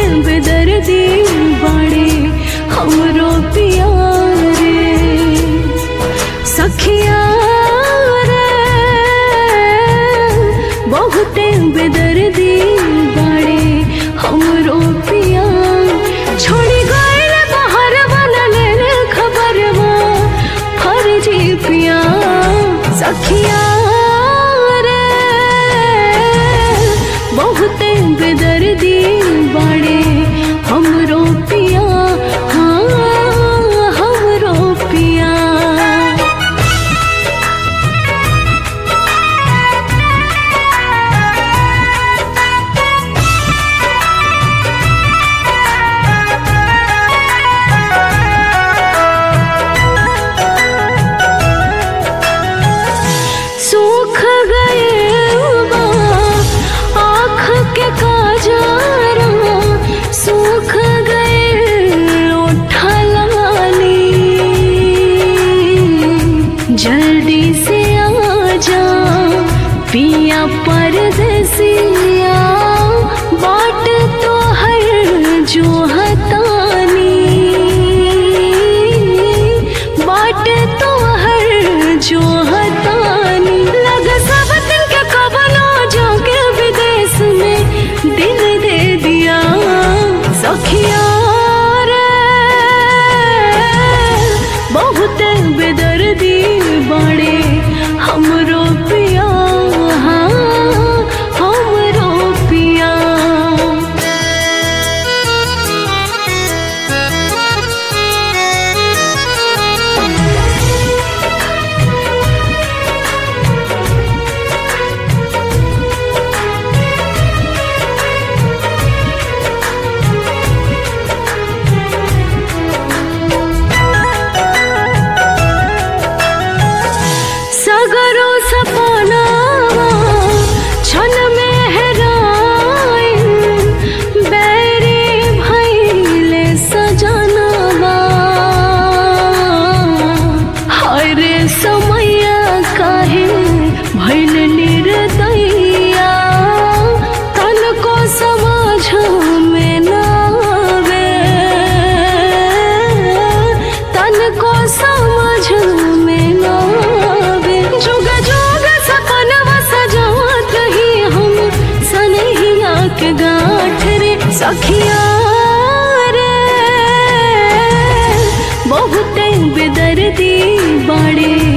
बेदर्दी बाड़े हमरो पियारे सखिया रे बहुते बेदर्दी बाड़े हमरो पिया छोड़ी गइल बाहर वाला ले खबरवा फर्जी पिया सखिया रे बहुते बेदर्दी बाड़े हमरो पिया हाँ हमरो पिया सूख गए बा आँख के काजरा सूख गए ओठा लाली जल्दी से आ जा पिया परदेसिया बाट तो हर जो हतानी बाट तो हर जो हतानी लग सब दिन के कबलो जाके विदेश में दिल दे दिया सखिया रे बहुत बेदर्दी बड़े हमरो पिया हाँ हमरो पिया सगरो सपना छन में हेराइन बैरी भैले सजनवा हाय रे समैया काहे भैल निर्दैया तन को समझ में ना आवे तन को समझ में ना आवे जुग जुग सपनवा सजावत रही हम सनहिया के गाँठ रे सखिया रे बहुते बेदर्दी बाड़े